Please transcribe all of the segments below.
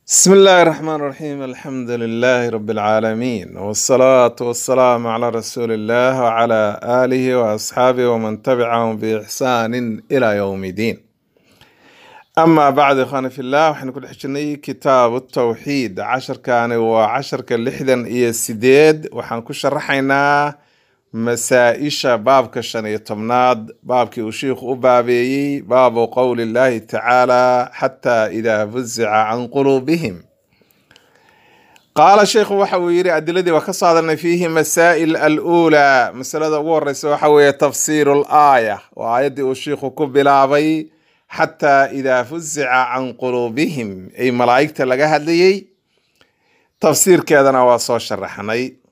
بسم الله الرحمن الرحيم الحمد لله رب العالمين والصلاة والسلام على رسول الله وعلى آله وأصحابه ومن تبعهم بإحسان إلى يوم الدين أما بعد إخواني في الله وحن كل حجني كتاب التوحيد عشر كان وعشر كاللحدا إيا السديد وحن كل شرحينا مسائشة باب كشان يتمناد باب كي أشيخ أبابي باب قول الله تعالى حتى إذا فزع عن قلوبهم قال الشيخ وحويري أدلدي وكصادنا فيه مسائل الأولى مسألة ورس وحوي تفسير الآية وآية الشيخ كبلابي حتى إذا فزع عن قلوبهم أي ملائكة لقاها لي تفسير كذا وصو شرحني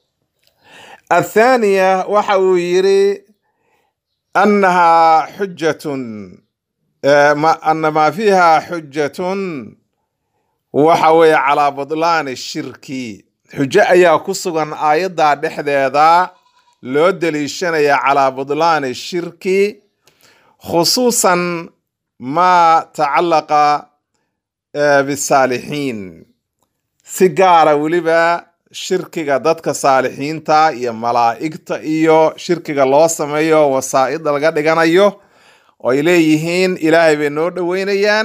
الثانية وحويري أنها حجة آه، ما- أن ما فيها حجة وحوي على بطلان الشرك حجة أيا كسغن آيدا دحديدا لو دليشنيا على بطلان الشرك خصوصا ما تعلق آه، بالصالحين سيجارة ولبا shirkiga dadka saalixiinta iyo malaa'igta iyo shirkiga loo sameeyo wasaa'ida laga dhiganayo oo ay leeyihiin ilaahay bay noo dhoweynayaan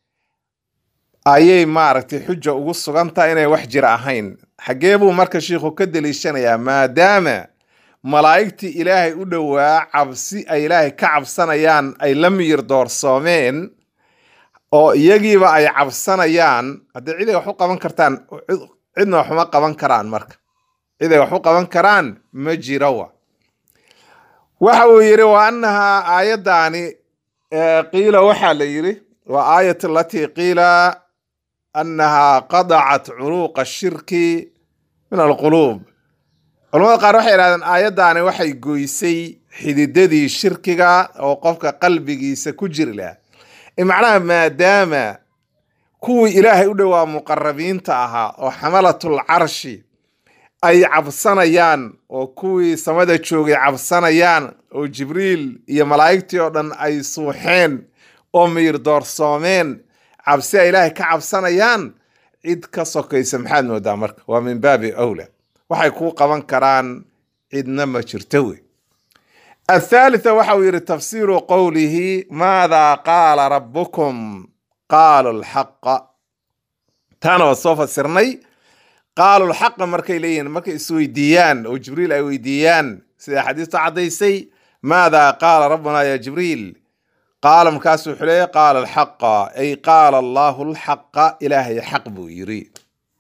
ayay maaragtay xuja ugu sugantahay inay wax jira ahayn xaggee buu marka shiikhu ka deliishanayaa maadaama malaa'igtii ilaahay u dhowaa cabsi ay ilaahay ka cabsanayaan ay la miyir doorsoomeen oo iyagiiba ay cabsanayaan haddii ciday wax u qaban kartaan cid- cidna wax uma qaban karaan marka ciday wax u qaban karaan ma jiro wa waxa uu yidhi wa annahaa aayaddaani eh, qiila waxaa la yidhi waa aayat alatii qiila annahaa qadacat curuuqa shirki min alquluub culamada qaar waxay yidhahdeen aayaddaani waxay goysay xididadii shirkiga oo qofka qalbigiisa ku jiri lahaa ee macnaha maadaama kuwii ilaahay u dhowaa muqarabiinta ahaa oo xamalatul carshi ay cabsanayaan oo kuwii samada joogay cabsanayaan oo jibriil iyo malaa'igtii oo dhan ay suuxeen oo miyir doorsoomeen cabsi ay ilaahay ka cabsanayaan cid ka sokaysa maxaad moodaa marka waa min baabi awla waxay kuu qaban karaan cidna ma jirto wey الثالثة وحو يري تفسير قوله ماذا قال ربكم قالوا الحق تانا وصوفة سرني قالوا الحق مركي لين مركي سويديان وجبريل أي ويديان سيدا حديث عديسي ماذا قال ربنا يا جبريل قال مكاسو حليه قال الحق أي قال الله الحق إلهي حق بو يريد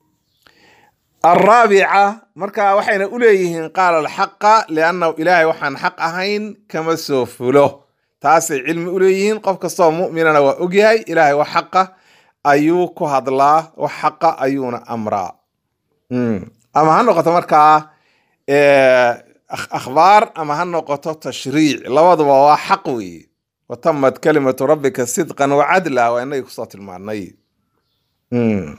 الرابعة مركا وحين أوليهن قال الحق لأنه إلهي وحن حق أهين كما سوفله تاسي علم أوليهن قف كستو مؤمنا وأجهي إلهي وحقه أيوك هدلا وحق أيون أمرا مم. أما هنقطة مركا إيه، أخ- أخبار أما هنقطة تشريع لوضع وحقوي وتمت كلمة ربك صدقا وعدلا وإنه يقصات المعنى مم.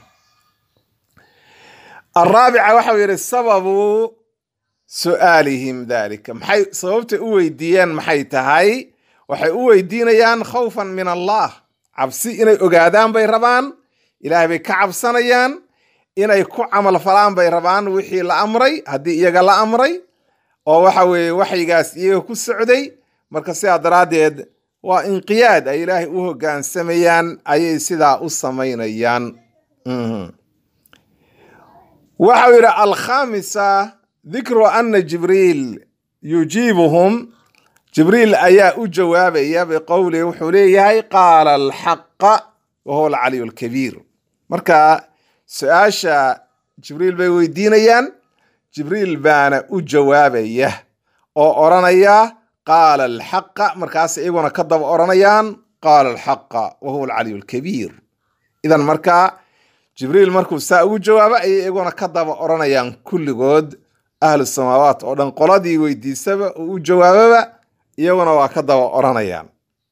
الرابعة waxa uu yidhi sababu su'aalihim dalika maxay sababta u weydiiyeen maxay tahay waxay u weydiinayaan khawfan min allah cabsi inay ogaadaan bay rabaan ilaahay bay ka cabsanayaan inay ku camal falaan bay rabaan wixii la amray haddii iyaga la amray oo waxa weeye waxyigaas iyaga ku socday marka sidaa daraaddeed waa inqiyaad ay ilaahay u hoggaansamayaan ayay sidaa u samaynayaan Mhm. waxa uu yidhi alkhamisa dikru ana jibriil yujiibuhum jibriil ayaa u jawaabaya biqowlihi wuxuu leeyahay qaala alxaqa wahuwa alcaliyu alkabiir marka su-aasha jibriil bay weydiinayaan jibriil baana u jawaabaya oo odhanaya qaala alxaqa markaas iyaguna ka daba odhanayaan qaala alxaqa wahuwa alcaliyu alkabiir idan markaa jibriil markuu saa ugu jawaabo ayay iyaguna ka daba odhanayaan kulligood ahlu samaawaat oo dhan qoladii weydiisaba uu u jawaababa iyaguna waa ka daba odhanayaan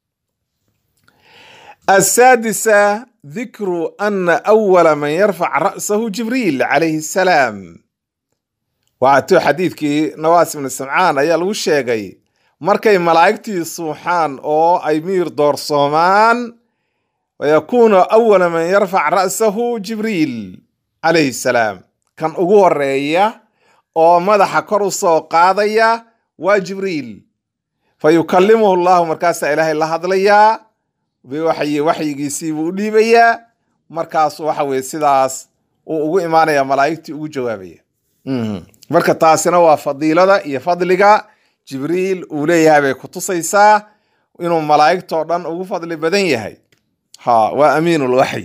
asaadisa dikru ana awala man yarfac ra'sahu jibriil calayhi salaam waatuu xadiidkii nawaas ibnu samcaan ayaa lagu sheegay markay malaa'igtii suuxaan oo ay miir doorsoomaan wayakuunu awala man yarfac ra'sahu jibriil calayhi salaam kan ugu horeeya oo madaxa kor u soo qaadaya waa jibriil fa yukallimuhu llahu markaasaa ilaahay la hadlayaa biwaxyi waxyigiisii buu u dhiibayaa markaasu waxa weye sidaas uu ugu imaanaya malaa'igtii ugu jawaabaya marka taasina waa fadiilada iyo fadliga jibriil uu leeyahay bay kutusaysaa inuu malaa'igtoo dhan ugu fadli badan yahay ha waa amiinulwaxyi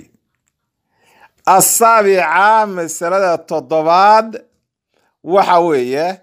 asaabica masalada toddobaad waxa weeye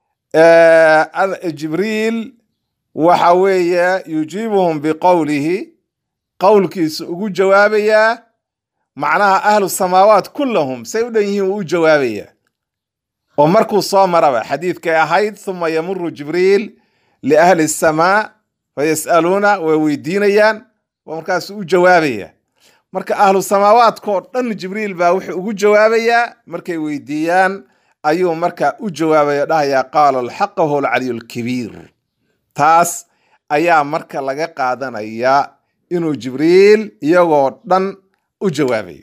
jibriil waxa weeye yujiibuhum biqowlihi qowlkiisu ugu jawaabayaa macnaha ahlu samaawaat kullahum say u dhan yihiin uu u jawaabaya oo markuu soo maraba xadiidkay ahayd huma yamuru jibriil liahli samaa fayas'aluuna way weydiinayaan oo markaasuu u jawaabaya marka ahlu samaawaadkoo dhan jibriil baa wuxuu ugu jawaabayaa markay weydiiyaan ayuu marka u jawaabaya dhahayaa qaala alxaqa huwa alcaliyu alkabiir taas ayaa marka laga qaadanayaa inuu jibriil iyagoo dhan u jawaabayo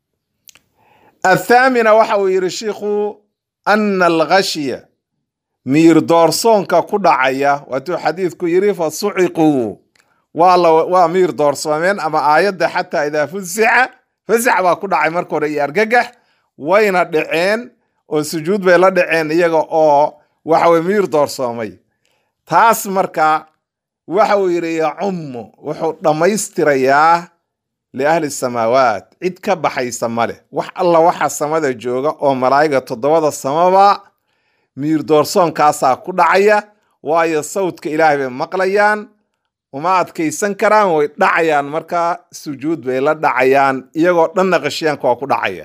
athaamina waxa uu yidhi shiikhu ana alghashya miir doorsoonka ku dhacaya waatuu xadiidku yidhi fa suciquu waa miir doorsoomeen ama aayadda xataa idaa fusica fasax baa ku dhacay marka hore iyo argagax wayna dhaceen oo sujuud bay la dhaceen iyaga oo waxaweye miir doorsoomay taas marka waxa uu yidhi yacummu wuxuu dhammaystirayaa liahli samaawaat cid ka baxaysa ma leh wax alla waxa samada jooga oo malaa'iga toddobada samaba miir doorsoonkaasaa ku dhacaya waayo sawdka ilaahay bay maqlayaan uma adkaysan karaan way dhacayaan markaa sujuud bay la dhacayaan iyagoo dhanna qashiyaanka waa ku dhacaya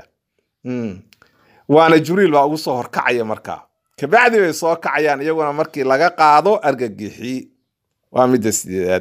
waana jibriil baa ugu soo horkacaya markaa kabacdi bay soo kacayaan iyaguna markii laga qaado argagixi waa midda sideedaad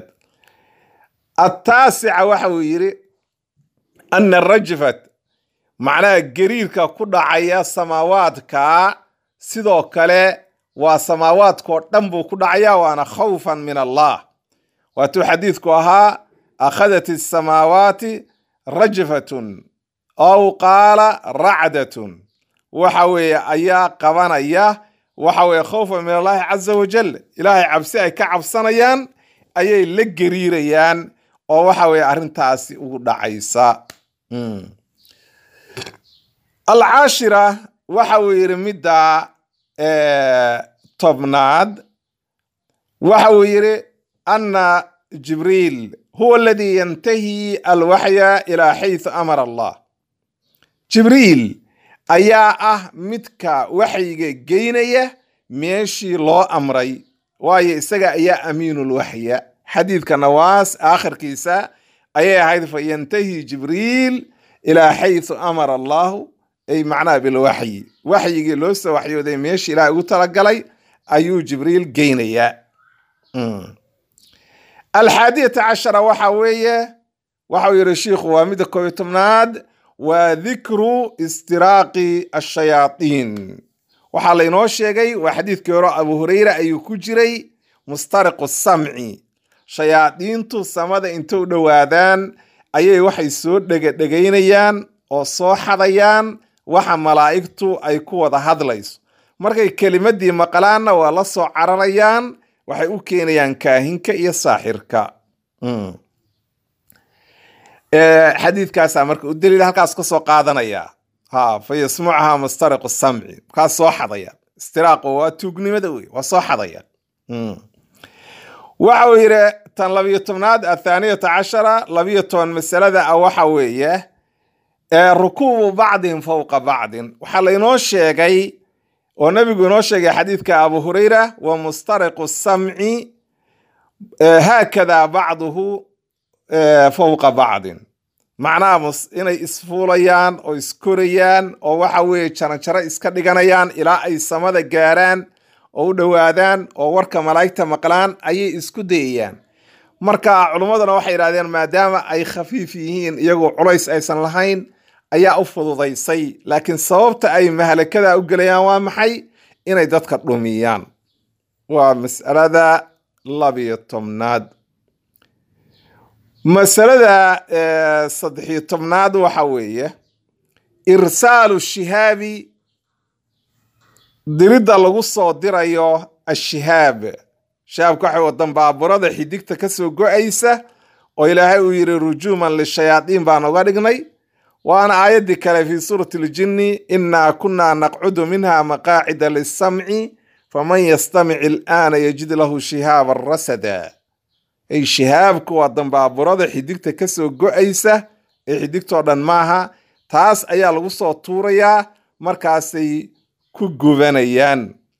attaasica waxa uu yidhi ana rajfat macnaha gariirka ku dhacaya samaawaadka sidoo kale waa samaawaadkoo dhan buu ku dhacaya waana khawfan min allah waatuu xadiidku ahaa akhadat asamaawaati rajfatun aw qaala racdatun waxa weeye ayaa qabanaya waxa weeye khawfan min allahi caza wajal ilaahay cabsi ay ka cabsanayaan ayay la gariirayaan oo waxa weeye arrintaasi ugu dhacaysa alcaashira waxa uu yidhi midda tobnaad waxa uu yidhi ana jibriil huwa aladii yantahi alwaxya ilaa xaysu amara allah jibriil ayaa ah midka waxyiga geynaya meeshii loo amray waayo isaga ayaa amiinulwaxya xadiidka nawaas aakhirkiisa ayay ahayd fa yantahi jibriil ilaa xaysu amara allahu ay macnaha bilwaxyi waxyigii loo soo waxyooday meeshii ilaah ugu talagalay ayuu jibriil geynayaa alxaadiyata cashara waxa weeye waxau yidhi shiikhu waa midda koobiyo tobnaad waa dikru istiraaqi ashayaaiin waxaa laynoo sheegay waa xadiidkii hore abu hureyra ayuu ku jiray mustariqu samci shayaadiintu samada inta u dhowaadaan ayay waxay soo dhegadhegaynayaan oo soo xadayaan waxa malaa'igtu ay ku wada hadlayso markay kelimadii maqlaanna waa la soo cararayaan waxay u keenayaan kaahinka iyo saaxirka xadiidkaasaa marka u daliil halkaas ka soo qaadanaya ha fa yasmucaha mustariqu samci kaas soo xadaya istiraaqu waa tuugnimada wey waa soo xadaya waxa uu yidhi tan labiyo tobnaad athaaniyata cashara labiyo toban masalada ah waxa weeye rukuubu bacdin fowqa bacdin waxaa laynoo sheegay oo nabigu inoo sheegay xadiidka abu hurayra wa mustariqu samci haakada bacduhu fowqa bacdin macnaha inay isfuulayaan oo iskorayaan oo waxa weeye jaranjaro iska dhiganayaan ilaa ay samada gaaraan oo u dhowaadaan oo warka malaa'igta maqlaan ayay isku dayayaan marka culummaduna waxay yidhahdeen maadaama ay khafiif yihiin iyagoo culays aysan lahayn ayaa u fududaysay laakiin sababta ay mahalakada u gelayaan waa maxay inay dadka dhumiyaan waa mas'alada labiyo tobnaad masalada saddexiyo tobnaad waxa weeye irsaalu shihaabi diridda lagu soo dirayo ashihaab shihaabka waxa wadan baaburada xidigta kasoo go-aysa oo ilaahay uu yidhi rujuuman lishayaadiin baan uga dhignay waana aayaddii kale fii suurati ljinni innaa kunnaa naqcudu minha maqaacida lisamci faman yastamic ilaana yajid lahu shihaaban rasada ay shihaabku waa dambaaburada xidigta kasoo go-aysa ee xidigtoo dhan maaha taas ayaa lagu soo tuurayaa markaasay ku gubanayaan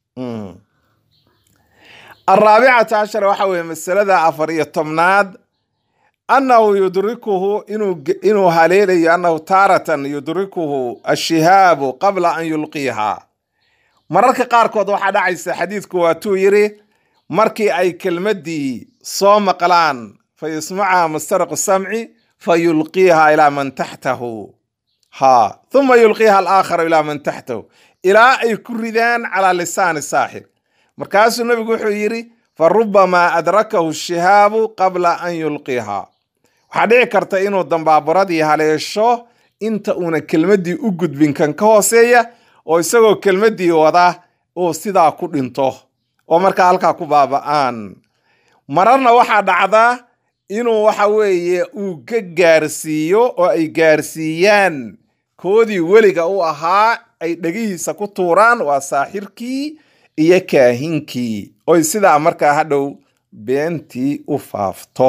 araabicata cashara waxa weeye masalada afar iyo tobnaad annahu yudrikuhu inuu haleelayo annahu taaratan yudrikuhu ashihaabu qabla an yulqiiha mararka qaarkood waxaa dhacaysa xadiidku waatuu yidhi markii ay kelmaddii soo maqlaan fa yusmaca mustariqu samci fa yulqiiha ilaa man taxtahu ha uma yulqiiha alaakharu ilaa man taxtahu ilaa ay ku ridaan calaa lisaani saaxib markaasuu nebigu wuxuu yidhi fa rubamaa adrakahu shihaabu qabla an yulqiiha waxaa dhici karta inuu dambaaburadii haleesho inta uuna kelmaddii u gudbin kan ka hooseeya oo isagoo kelmaddii wada uu sidaa ku dhinto oo markaa halkaa ku baaba'aan mararna waxaa dhacda inuu waxa weeye uu ka gaarsiiyo oo ay gaarsiiyaan koodii weliga u ahaa ay dhegihiisa ku tuuraan waa saaxirkii iyo kaahinkii oy sidaa markaa hadhow beentii u faafto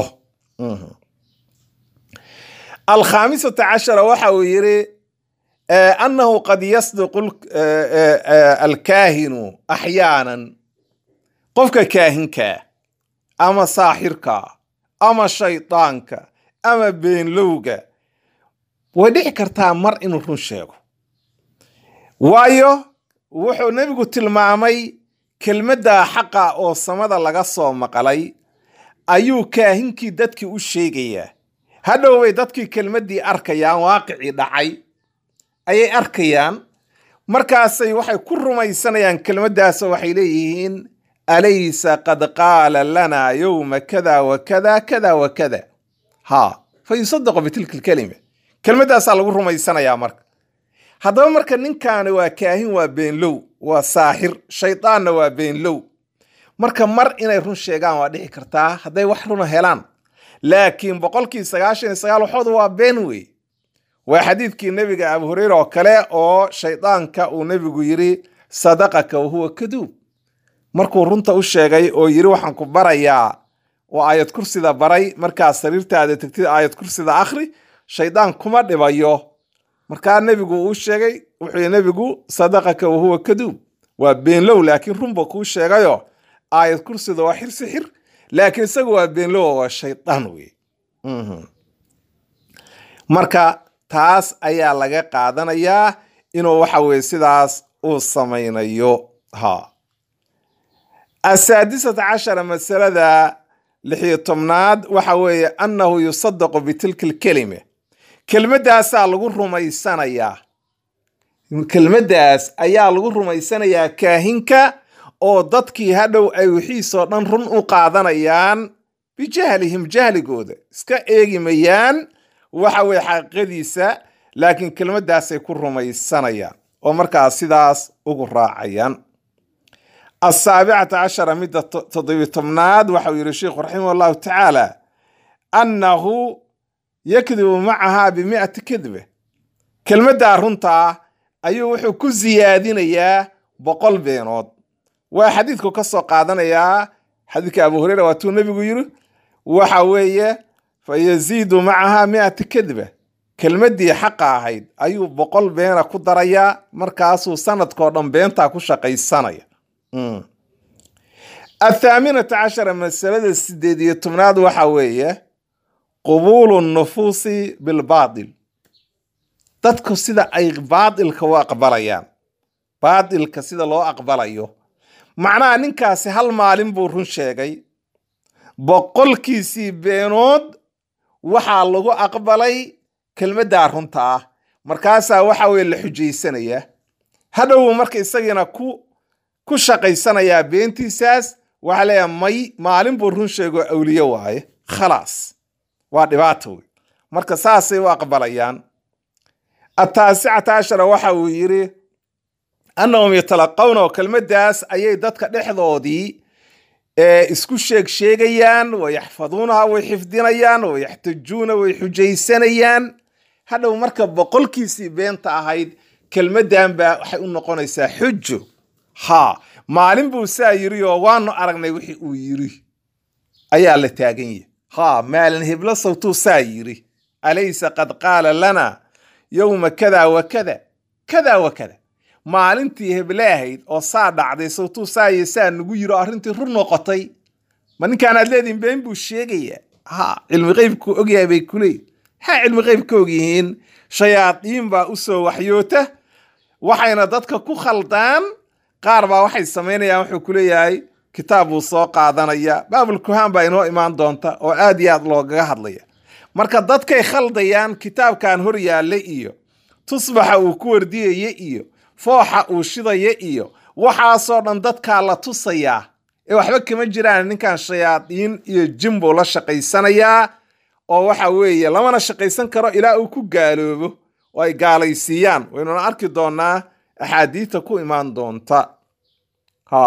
alkhaamisata cashara waxa uu yidhi annahu qad yasdiqu alkaahinu axyaanan qofka kaahinka ama saaxirka ama shaydaanka ama beenlowga way dhici kartaa mar inuu run sheego waayo wuxuu nebigu tilmaamay kelmadda xaqa oo samada laga soo maqlay ayuu kaahinkii dadkii u sheegayaa hadhow bay dadkii kelmaddii arkayaan waaqicii dhacay ayay arkayaan markaasay waxay ku rumaysanayaan kelmaddaasoo waxay leeyihiin alaysa qad qaala lanaa yowma kada wa kada kada wa kada ha fa yusadaqu bitilka alkelima kelmaddaasaa lagu rumaysanayaa marka haddaba marka ninkaani waa kaahin waa beenlow waa saaxir shaydaanna waa beenlow marka mar inay run sheegaan waa dhici kartaa hadday wax runa helaan laakiin boqolkii sagaashan iyo sagaal waxooda waa been wey waa xadiidkii nebiga abu hureyre oo kale oo shaydaanka uu nebigu yidhi sadaqaka wahuwa kaduub markuu runta u sheegay oo yidhi waxaan ku barayaa oo aayad kursida baray markaa sariirtaada tegtid aayad kursida akhri shaydaan kuma dhibayo markaa nebigu uu sheegay wuxuu yidhi nebigu sadaqaka wahuwa kaduub waa beenlow laakiin runba kuu sheegayo aayad kursida waa xir sixir laakiin isagu waa beenlow waa shaydaan wey marka taas ayaa laga qaadanayaa inuu waxa weye sidaas uu samaynayo ha asaadisata cashara masalada lixiyo tobnaad waxa weeye annahu yusadaqu bitilka alkelime kelmaddaasaa lagu rumaysanayaa kelmaddaas ayaa lagu rumaysanayaa kaahinka oo dadkii hadhow ay wixiisoo dhan run u qaadanayaan bijahlihim jahligooda iska eegimayaan waxa weye xaqiiqadiisa laakiin kelmaddaasay ku rumaysanayaan oo markaas sidaas ugu raacayaan asaabicata cashara midda toddobiy tobnaad waxau yidhi sheikhu raximah allahu tacaala annahu yakdibu macahaa bimi'ati kadbe kelmaddaa runtaa ayuu wuxuu ku siyaadinayaa boqol beenood waa xadiidku ka soo qaadanayaa xadiidka abu hureyra waatuu nebigu yidhi waxa weeye fa yaziidu macahaa mi'ati kadba kelmaddii xaqa ahayd ayuu boqol beena ku darayaa markaasuu sanadkao dhan beentaa ku shaqaysanaya athaaminata cashara masalada sideed iyo tobnaad waxa weeye qubuulu nufuusi bilbaatil dadku sida ay baatilka u aqbalayaan baatilka sida loo aqbalayo macnaha ninkaasi hal maalin buu run sheegay boqolkiisii beenood waxaa lagu aqbalay kelmaddaa runta ah markaasaa waxa weye la xujaysanayaa hadhow marka isagiina ku ku shaqaysanayaa beentiisaas waxaa leeyahay may maalin buu run sheego awliye waaye khalaas waa dhibaato wey marka saasay u aqbalayaan ataasicata cashara waxa uu yidhi annahum yatalaqawna oo kelmaddaas ayay dadka dhexdoodii isku sheeg sheegayaan wayaxfaduunaha way xifdinayaan wayaxtajuuna way xujaysanayaan hadhow marka boqolkiisii beenta ahayd kelmaddan baa waxay u noqonaysaa xujo ha maalin buu saa yiri oo waanu aragnay wixii uu yiri ayaa la taagan yahi ha maalin heblo sawtuu saa yiri alaysa qad qaala lana yowma kada wa kada kada wa kada maalintii heble ahayd oo saa dhacday sawtuu saaye saa nagu yiri oo arrintii rur noqotay ma ninkaan aad leedihin been buu sheegayaa ha cilmi qeybku ogyahay bay ku leeyihin maxaa cilmi qeyb ka ogyihiin shayaadiin baa u soo waxyoota waxayna dadka ku khaldaan qaar baa waxay samaynayaan wuxuu ku leeyahay kitaab buu soo qaadanaya baabul kuhaan baa inoo imaan doonta oo aad iyo aad loogaga hadlaya marka dadkay khaldayaan kitaabkan hor yaalla iyo tusbaxa uu ku wardiyaya iyo fooxa uu shidaya iyo waxaasoo dhan dadkaa la tusayaa ee waxba kama jiraan ninkan shayaadiin iyo jin buu la shaqaysanayaa oo waxa weeye lamana shaqaysan karo ilaa uu ku gaaloobo oo ay gaalaysiiyaan waynuna arki doonaa axaadiita ku imaan doonta ha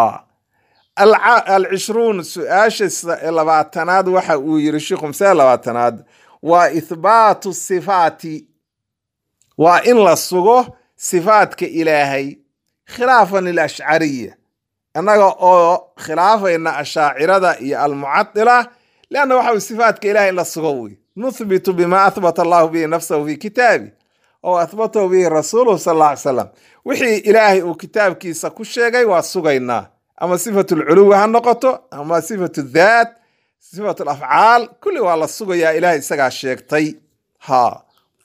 alcishruun su-aasha labaatanaad waxa uu yiri sheikhu masale labaatanaad waa ithbaatu sifaati waa in la sugo sifaadka ilaahay khilaafan lilashcariya annaga oo khilaafayna ashaacirada iyo almucadila leanna waxa sifaadka ilahay in la sugo wey nuthbitu bima ahbata allahu bihi nafsahu fi kitaabi oo ahbatahu bihi rasuuluhu sal alla ly salam wixii ilaahay uu kitaabkiisa ku sheegay waa sugaynaa ama sifatu lculuwi ha noqoto ama sifatu dhaat sifatu lafcaal kulli waa la sugayaa ilahay isagaa sheegtay ha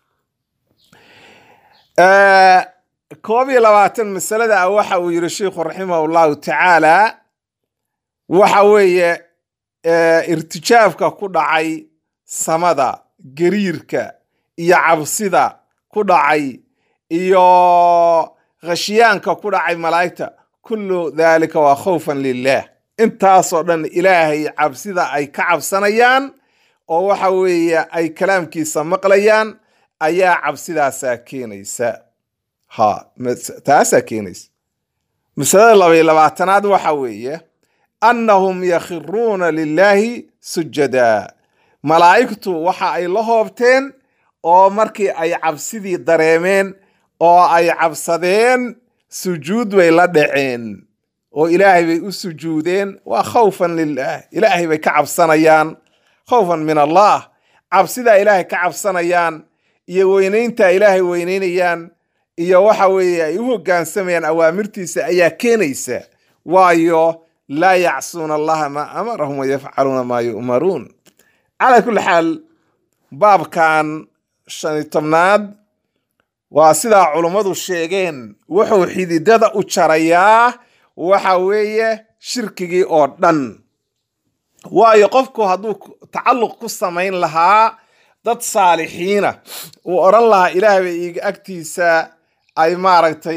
koob iyo labaatan masalada ah waxa uu yiri sheikhu raximah llahu tacaala waxa weeye irtijaabka ku dhacay samada gariirka iyo cabsida ku dhacay iyo khashyaanka ku dhacay malaa'igta kullu daalika waa khawfan lilah intaasoo dhan ilaahay cabsida ay ka cabsanayaan oo waxa weeye ay kalaamkiisa maqlayaan ayaa cabsidaasaa keenaysa ha taasaa keenaysa masalada labay labaatanaad waxa weeye annahum yakhiruuna lilaahi sujada malaa'igtu waxa ay la hoobteen oo markii ay cabsidii dareemeen oo ay cabsadeen sujuud bay la dhaceen oo ilaahay bay u sujuudeen waa khawfan lilah ilaahay bay ka cabsanayaan khawfan min allah cabsidaa ilaahay ka cabsanayaan iyo weynaynta ilaahay weynaynayaan iyo waxa weeye ay u hoggaansamayaan awaamirtiisa ayaa keenaysa waayo laa yacsuuna allaha maa amarahum wayafcaluuna maa yu'maruun calaa kulli xaal baabkan shan iyo tobnaad waa sidaa culummadu sheegeen wuxuu xididada u jarayaa waxa weeye shirkigii oo dhan waayo qofku hadduu tacalluq ku samayn lahaa dad saalixiina uu odhan lahaa ilaahay bay iiga agtiisa ay maaragtay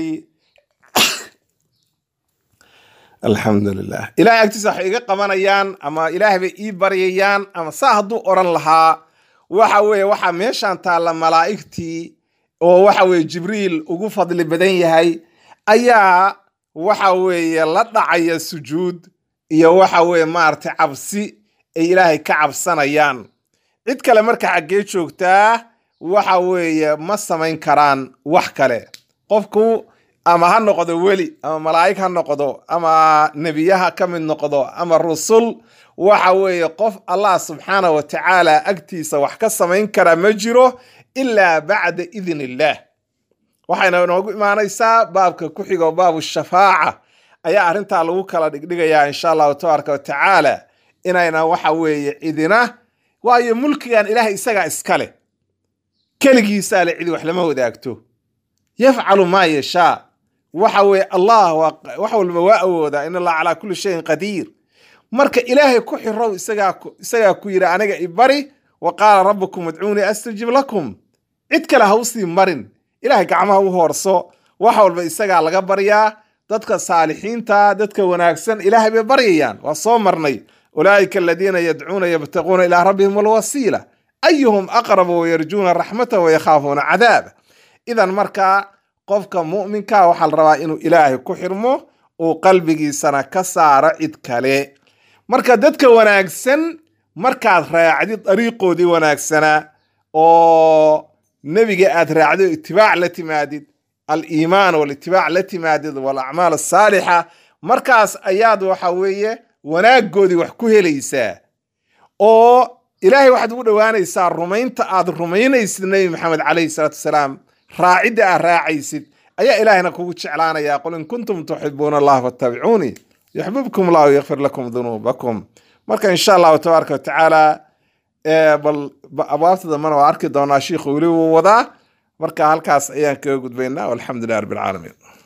alxamdulilah ilahay agtiisa waxay iga qabanayaan ama ilaahay bay ii baryayaan ama saa hadduu odhan lahaa waxa weeye waxaa meeshan taalla malaa'igtii oo waxa weeye jibriil ugu fadli badan yahay ayaa waxa weeye la dhacaya sujuud iyo waxa weeye maaragtay cabsi ay ilaahay ka cabsanayaan cid kale marka xaggee joogtaa waxa weeye ma samayn karaan wax kale qofku ama ha noqdo weli ama malaa'ig ha noqdo ama nebiyaha ka mid noqdo ama rusul waxa weeye qof allah subxaana wa tacaala agtiisa wax ka samayn kara ma jiro ilaa bacda idn illaah waxayna inoogu imaanaysaa baabka ku xigo baabu shafaaca ayaa arrintaa lagu kala dhigdhigayaa insha allahu tabaaraka wa tacaala inayna waxa weeye cidina waayo mulkigan ilaah isagaa iska leh keligiisaa le cidi wax lama wadaagto yafcalu maa yashaa waxa weeye allah wax walba waa awoodaa in allah calaa kulli shayin qadiir marka ilaahay ku xirow isagaa ku yidhi aniga ibari wa qaala rabbukum udcuunii astajib lakum cid kale ha usii marin ilahay gacmaha u hoorso wax walba isagaa laga baryaa dadka saalixiinta dadka wanaagsan ilaahay bay baryayaan waa soo marnay ulaa'ika aladiina yadcuuna yabtaquuna ilaa rabbihim alwasiila ayuhum aqrabu wayarjuuna raxmata wayakhaafuuna cadaaba idan markaa qofka mu'minka waxaa la rabaa inuu ilaahay ku xirmo uu qalbigiisana ka saaro cid kale marka dadka wanaagsan markaad raacdid dariiqoodii wanaagsanaa oo nebiga aad raacdo itibaac la timaadid aliimaan walitibaac la timaadid walacmaal asaalixa markaas ayaad waxa weeye wanaaggoodii wax ku helaysaa oo ilaahay waxaad ugu dhowaanaysaa rumaynta aad rumaynaysid nebi maxamed calayhi salaatu wasalaam raacidda aad raacaysid ayaa ilaahayna kugu jeclaanaya qul in kuntum tuxibuuna allah fattabicuunii yuxbibkum allahu yakfir lakum dunuubakum marka insha allahu tabaaraka watacaala bal abwaabta dambena waa arki doonaa shiikhu weli wuu wadaa marka halkaas ayaan kaga gudbaynaa walxamdu lilah rabbi alcaalamiin